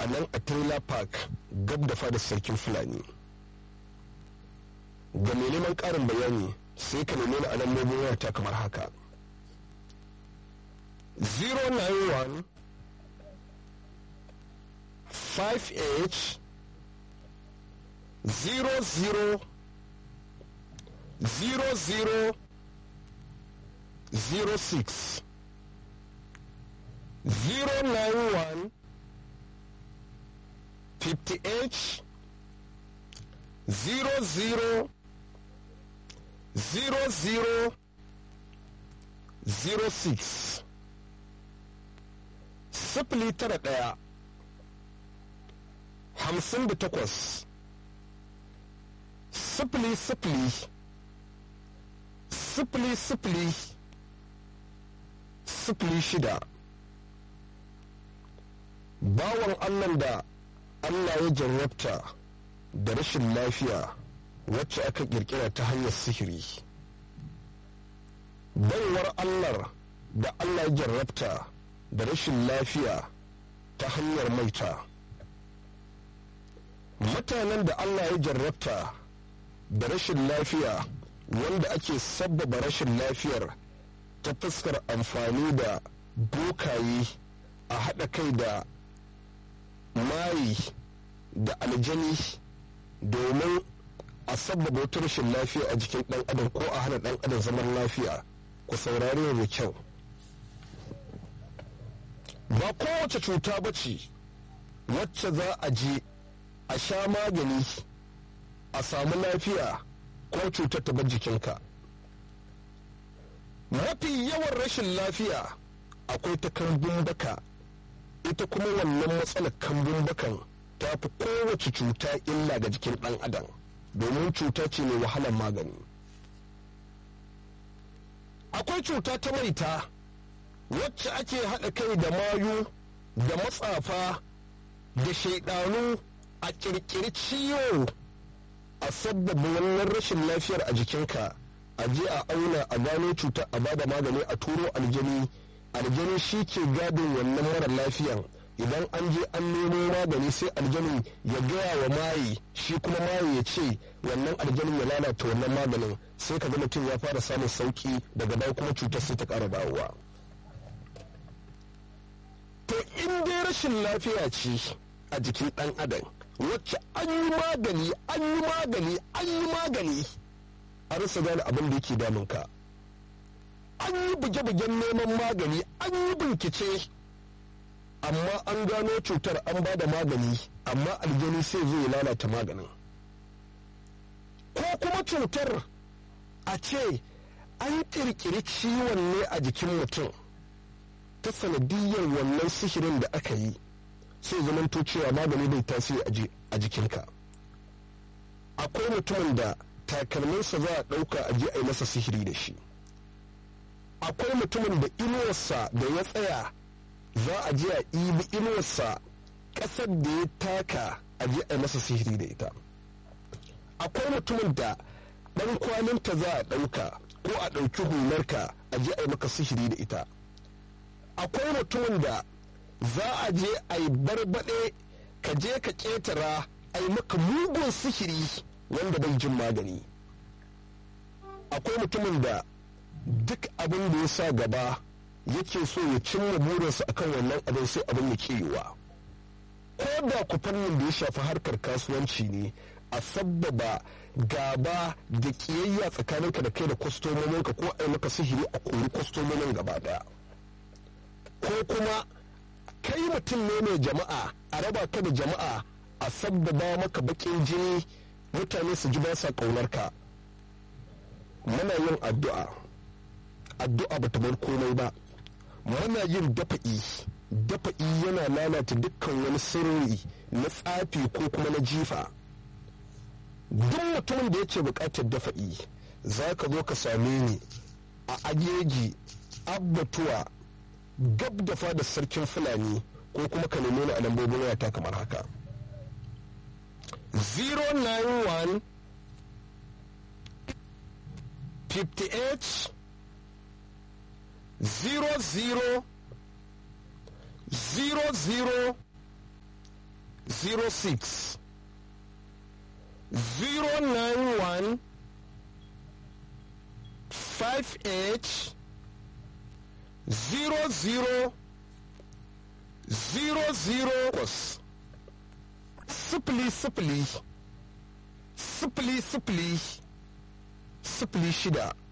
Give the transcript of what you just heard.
a nan a trailer park gab da fadar sarkin fulani ga mai neman ƙarin bayani sai ka nemi a lambobin wayata kamar haka 091 5h 00 00 06 091 58 00 00 06 sifili tara ɗaya hamsin da takwas sifili sifili sifili sifili sifili shida bawan allah da allah ya jarrabta da rashin lafiya wacce aka kirkira ta hanyar sihiri baiwar allah da allah ya jarrabta da rashin lafiya ta hanyar maita mutanen da allah ya jarrabta da rashin lafiya wanda ake sabbaba rashin lafiyar ta fuskar amfani da bokaye a haɗa kai da mayi da aljani domin a sabbaba wata rashin lafiya a jikin ɗan adam ko a hana ɗan adam zaman lafiya ku saurari da kyau ba kowace cuta ba ce wacce za a je a sha magani a samu lafiya ko cutar ta bar jikinka mafi yawan rashin lafiya akwai ta kambun baka ita kuma wannan matsalar kambun bakan ta fi kowace cuta illa ga jikin ɗan adam domin cuta ce mai wahalar magani akwai cuta ta maita wacce ake haɗa kai da mayu da matsafa da shaidanu a ƙirƙiri ciwo a sabbaba wannan rashin lafiyar a jikinka a je a auna a gano cutar a bada magani a turo aljani aljani shi ke gadin wannan mara lafiyan idan an je an nemo magani sai aljanin ya gaya wa mayi shi kuma mayi ya ce wannan aljanin ya lalata wannan maganin sai ka ga mutum ya fara samun sauki daga baya kuma cutar sai ta ƙara dawowa to in dai rashin lafiya ce a jikin ɗan adam wacce an yi magani an yi magani an yi magani a rasa gane abin da yake damunka an yi buge-bugen neman magani an yi bincike amma an gano cutar an ba da magani amma aljani sai zo ya lalata maganin ko kuma cutar a ce an kirkiri ciwon ne a jikin mutum ta sanadiyar wannan sihirin da aka yi sai zamanto cewa magani bai tasiri a jikinka akwai mutumin da takalminsa za a ɗauka a je a yi masa sihiri da shi akwai mutumin da inuwarsa da ya tsaya za a je a ibi inuwarsa ƙasar da ya taka a je a yi masa sihiri da ita akwai mutumin da ɗan kwalinta za a ɗauka ko a ɗauki hularka a je a yi maka sihiri da ita akwai mutumin da za a je a yi barbaɗe ka je ka ƙetara a yi maka mugun sihiri wanda bai jin magani akwai mutumin da duk abin da ya sa gaba yake so ya cimma burinsa akan wannan abin sai abin ya yiwa ko da ku fannin da ya shafi harkar kasuwanci ne a sabbaba gaba da kiyayya tsakaninka da kai da kwastomominka ko a yi maka sihiri a kori kwastomomin gaba daya ko kuma kai mutum ne mai jama'a a raba ka da jama'a a sabbaba maka bakin jini mutane su ji ba sa ka muna yin addu'a addu'a bata bar komai ba muna yin dafa'i dafa'i yana lalata dukkan wani sirri na tsafi ko kuma na jifa duk mutumin da yake bukatar dafa'i za ka zo ka same ni a ajeji abbatuwa gab da fadar sarkin fulani ko kuma ka nemi ni a lambobin wayata kamar haka 091 58 00 00 06 091 58 00 00 sifili sifili sifili sifili sifili shida